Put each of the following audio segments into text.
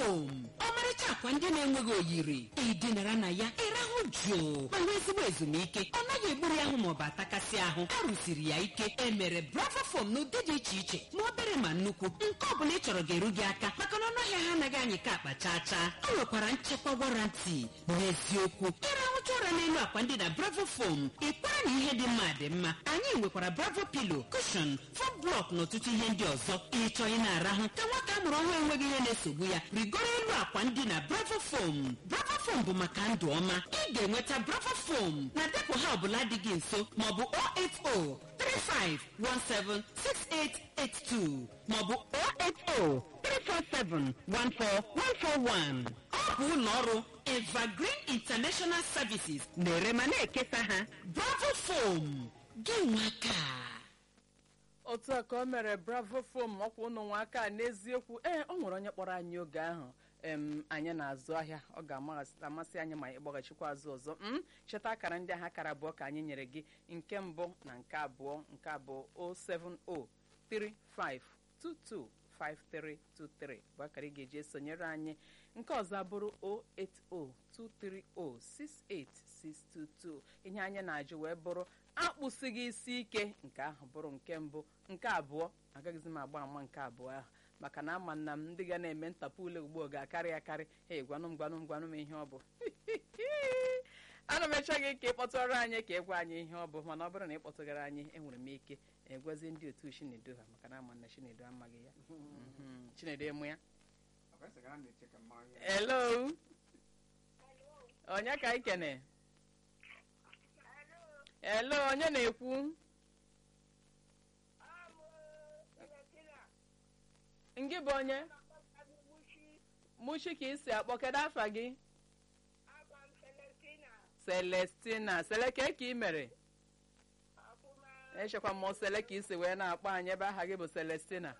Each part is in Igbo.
fom ọmarịcha akwa ndị na-enweghị oyiri ịdịnara na ya ịrahụ jụụ ma nwee ezigbo ezumike ọ naghị egburu ahụ maọbụ atakasị ahụ a rụsiri ya ike emere bravo fom n'ụdị dị iche iche ma obere ma nnukwu nke ọ bụla ị chọrọ ga-eru gị aka maka na ọnụahịa ha anaghị anyị ka akpa chaa chaa o nwekwara nchekwa warantị n'eziokwu ịrahụcha ụra n'elu akwa ndị na bravo fom ịkwara na ihe dị mma dị mma anyị nwekwara bravo pilo kushon fom blọk na ọtụtụ ihe ndị ọzọ ịchọ ị na-arahụ ka nwata a mụrụ ọhụrụ enweghị ihe na-esogbu ya rigoro elu akwa ndị na bravo fom bravo fom bụ maka ndụ ọma ị ga-enweta bravo fom na depụ ha ọbụla dị gị nso maọbụ 08035176882 maọbụ 08034714141 ọ bụ ụlọ ọrụ evergreen international services na-ere ma na-ekesa ha bravo fom gị nwaka otu a ka o mere bravo fom ọkwa ụnụ nwa aka n'eziokwu ee ọ nwere onye kpọrọ anyị oge ahụ em anyị na-azụ ahịa ọ ga-amasị anyị ma ịkpọghachikwa azụ ọzọ m cheta akara ndị ahụ akara abụọ ka anyị nyere gị nke mbụ na nke abụọ nke abụọ 07035225323 bụ akara ị ga-eji esonyere anyị nke ọzọ abụrụ 08023068622 ihe anyị na-ajụ wee bụrụ akpụsịghị isi ike nke ahụ bụrụ nke mbụ nke abụọ agaghịzi m agba ama nke abụọ ahụ maka na ama nna m ndị ga na-eme ntapụ ule ugbo ga-akarị akarị e gwanụ m gwanụ m gwanụ m ihe ọ bụ ana m eche gị ka ị kpọtụrụ anyị ka ị gwa anyị ihe ọ bụ mana ọ bụrụ na ị kpọtụgara anyị enwere m ike egwazi ndị otu chinedu ha maka na ama na chinedu amaghị ya Mhm. chinedu emu ya hello onye ka anyị kene hello onye na-ekwu ngị bụ onye mushi ka isi akpọ kedu afa gị celestina seleke ka ị mere echekwa mmụọ sele ka isi wee na-akpọ anyị ebe aha gị bụ celestina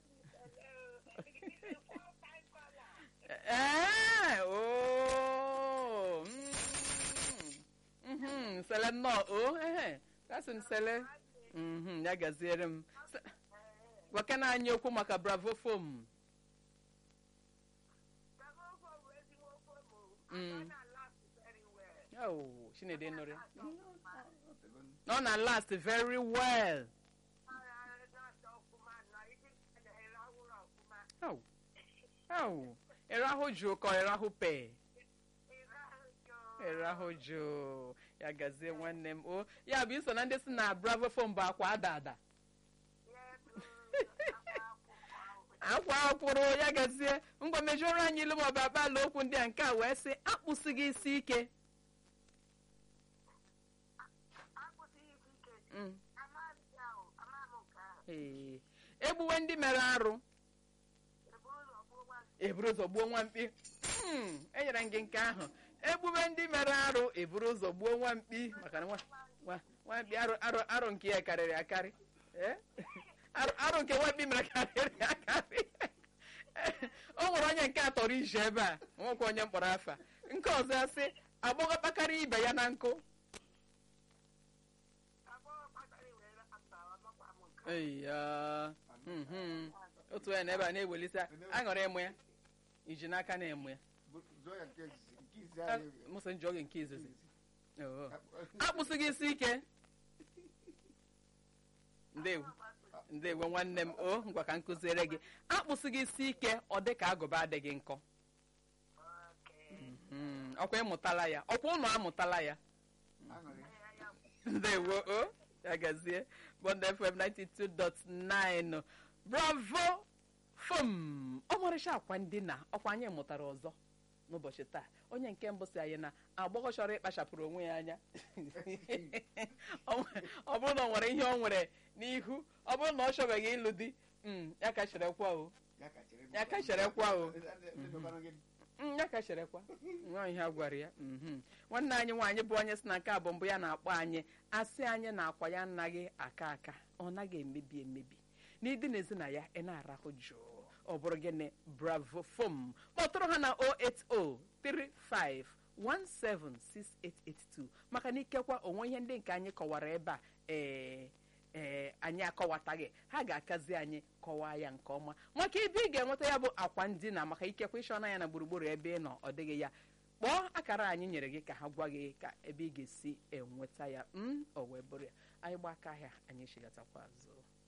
ee oo mm, mhm, sele nnọọ o ehe kasị m sele mhm, ya gaziere m Se- gwakena anyị okwu maka bravo fom Mm. Oh, Chinedu nụrụ ya. ọ na last very well Au. Au. ịrahụ jụụ ka ịrahụ pe ịrahụ jụụ ya gazie nwanne m o ya bụ iso na ndị si na bravo fom bụ akwa ada ada akwa akwụrụ ya gazie ngwa mejụrụ anyị ilu maọbụ akpala okwu ndị a nke a wee sị akpụsịghị isi ike Mm. Ee. egbuwe ndị mere arụ eburu ụzọ gbuo nwamkpi Hmm, enyere m gị nke ahụ egbuwe ndị mere arụ eburu ụzọ gbuo nwamkpi maka na nwa- nwa- nwamkpi arụ arụ arụ nke ya karịrị akarị Eh? arụ arụ nke nwamkpi mere karịrị akarị o nwere onye nke atọrọ ije ebe a nwekwa onye mkpọrọ afa nke ọzọ ya sị agbọghọ kpakarị ibe ya na nkụ eya mhm. otu onye na ebe a na-ewelite aṅụrị ịmụ ya iji n'aka na-emu ya mụsị njọ oge nke izizi Oo. akpụsịghị isi ike ndewo ndewo nwanne m o ngwa ka m kụziere gị akpụsịghị isi ike ọ dị ka agụba adịghị nkọ Mhm. ọkwa ịmụtala ya ọkwa ụnụ amụtala ya ndewo o ya gazie bond fm 92.9 bravo fom ọmarịcha akwa ndina ọkwa anyị mụtara ọzọ n'ụbọchị taa onye nke mbụ si anyị na agbọghọ chọrọ ịkpachapụrụ onwe ya anya ọ nwe- ọ bụrụ na ọ nwere ihe ọ nwere n'ihu ọ bụrụ na ọ chọbeghị ịlụ di mm, ya ka cherekwa o Ya ka cherekwa o. Mm, ya ka cherekwa nwa ihe a gwara ya mhm. nwanne anyị nwaanyị bụ onye si na nke a bụ mbụ ya na-akpọ anyị asị anyị na akwa ya anaghị aka aka ọ naghị emebi emebi n'ịdị n'ezi na ya ị na-arahụ jụụ ọ bụrụ gịnị bravo fom kpọtụrụ ha na 08035176882 maka na ikekwa onwe ihe ndị nke anyị kọwara ebe a ee ee anyị akọwataghị ha ga-akazi anyị kọwaa ya nke ọma maka ebe ị ga-enweta ya bụ akwa ndina maka ikekwe ịchọna ya na gburugburu ebe ị nọ ọ dịghị ya kpọọ akara anyị nyere gị ka ha gwa gị ka ebe ị ga-esi enweta ya m o wee bụrụ ya anyị gba aka ahịa anyị chigatakwa azụ